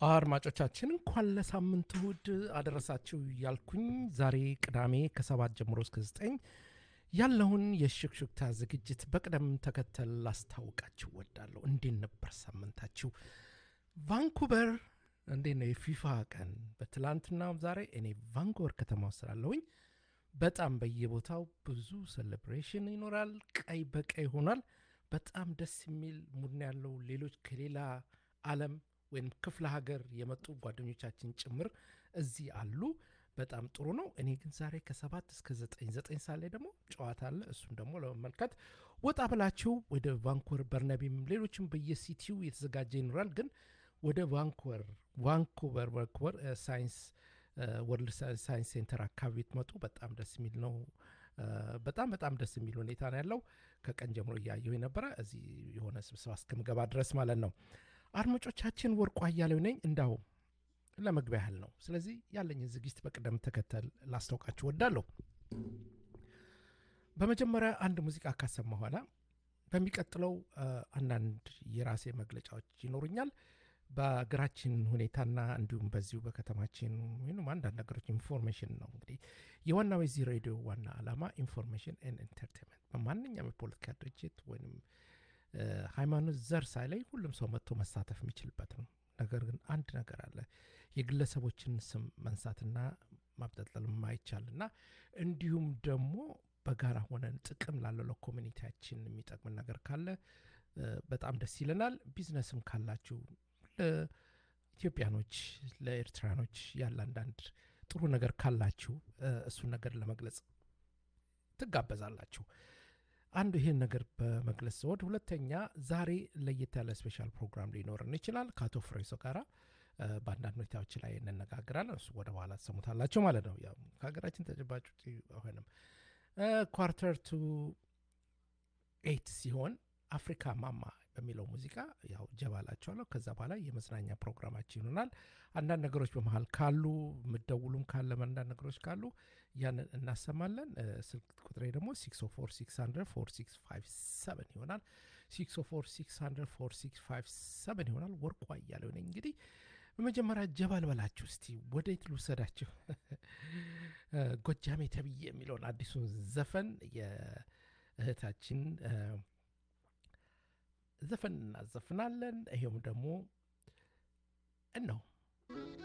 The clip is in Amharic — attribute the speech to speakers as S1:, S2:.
S1: አድማጮቻችን እንኳን ለሳምንት እሁድ አደረሳችሁ እያልኩኝ ዛሬ ቅዳሜ ከሰባት ጀምሮ እስከ ዘጠኝ ያለውን የሽክሽክታ ዝግጅት በቅደም ተከተል ላስታውቃችሁ ወዳለሁ። እንዴት ነበር ሳምንታችሁ? ቫንኩቨር እንዴት ነው የፊፋ ቀን? በትላንትናው ዛሬ እኔ ቫንኩቨር ከተማ ውስጥ ስላለሁኝ በጣም በየቦታው ብዙ ሴሌብሬሽን ይኖራል። ቀይ በቀይ ሆኗል። በጣም ደስ የሚል ሙድ ነው ያለው። ሌሎች ከሌላ ዓለም ወይም ክፍለ ሀገር የመጡ ጓደኞቻችን ጭምር እዚህ አሉ። በጣም ጥሩ ነው። እኔ ግን ዛሬ ከሰባት እስከ ዘጠኝ ዘጠኝ ሰዓት ላይ ደግሞ ጨዋታ አለ። እሱን ደግሞ ለመመልከት ወጣ ብላችሁ ወደ ቫንኩቨር በርነቢም፣ ሌሎችም በየሲቲው የተዘጋጀ ይኖራል። ግን ወደ ቫንኩቨር ቫንኩቨር ቫንኩቨር ሳይንስ ወርልድ ሳይንስ ሴንተር አካባቢ ትመጡ በጣም ደስ የሚል ነው። በጣም በጣም ደስ የሚል ሁኔታ ነው ያለው። ከቀን ጀምሮ እያየሁ የነበረ እዚህ የሆነ ስብሰባ እስከምገባ ድረስ ማለት ነው። አድማጮቻችን ወርቁ አያሌው ነኝ። እንዳው ለመግቢያ ያህል ነው። ስለዚህ ያለኝን ዝግጅት በቅደም ተከተል ላስታውቃችሁ ወዳለሁ። በመጀመሪያ አንድ ሙዚቃ ካሰማ ኋላ በሚቀጥለው አንዳንድ የራሴ መግለጫዎች ይኖሩኛል። በሀገራችን ሁኔታና እንዲሁም በዚሁ በከተማችን ወይም አንዳንድ ነገሮች ኢንፎርሜሽን ነው። እንግዲህ የዋናው የዚህ ሬዲዮ ዋና ዓላማ ኢንፎርሜሽን ኤንድ ኢንተርቴንመንት በማንኛውም የፖለቲካ ድርጅት ወይም ሃይማኖት፣ ዘር ሳይለይ ሁሉም ሰው መጥቶ መሳተፍ የሚችልበት ነው። ነገር ግን አንድ ነገር አለ። የግለሰቦችን ስም መንሳትና ማብጠልጠል የማይቻልና እንዲሁም ደግሞ በጋራ ሆነን ጥቅም ላለው ለኮሚኒቲያችን የሚጠቅምን ነገር ካለ በጣም ደስ ይለናል። ቢዝነስም ካላችሁ ለኢትዮጵያኖች፣ ለኤርትራኖች ያለ አንዳንድ ጥሩ ነገር ካላችሁ እሱን ነገር ለመግለጽ ትጋበዛላችሁ። አንዱ ይህን ነገር በመግለጽ ዘወድ፣ ሁለተኛ ዛሬ ለየት ያለ ስፔሻል ፕሮግራም ሊኖረን ይችላል። ከአቶ ፍሬሶ ጋራ በአንዳንድ ሁኔታዎች ላይ እንነጋግራለን። እሱ ወደ በኋላ ትሰሙታላቸው ማለት ነው። ያው ከሀገራችን ተጨባጭ ውጭ አይሆንም። ኳርተር ቱ ኤይት ሲሆን አፍሪካ ማማ በሚለው ሙዚቃ ያው ጀባላቸዋለሁ። ከዛ በኋላ የመዝናኛ ፕሮግራማችን ይሆናል። አንዳንድ ነገሮች በመሀል ካሉ ምደውሉም ካለ አንዳንድ ነገሮች ካሉ ያንን እናሰማለን። ስልክ ቁጥሬ ደግሞ 604 ይሆናል። 604 ይሆናል። ወርቁ አያሌው ነኝ። እንግዲህ በመጀመሪያ ጀባል በላችሁ እስቲ ወዴት ልውሰዳችሁ? ጎጃሜ ተብዬ የሚለውን አዲሱን ዘፈን የእህታችን ዘፈን እናዘፍናለን። ይሄውም ደግሞ እነው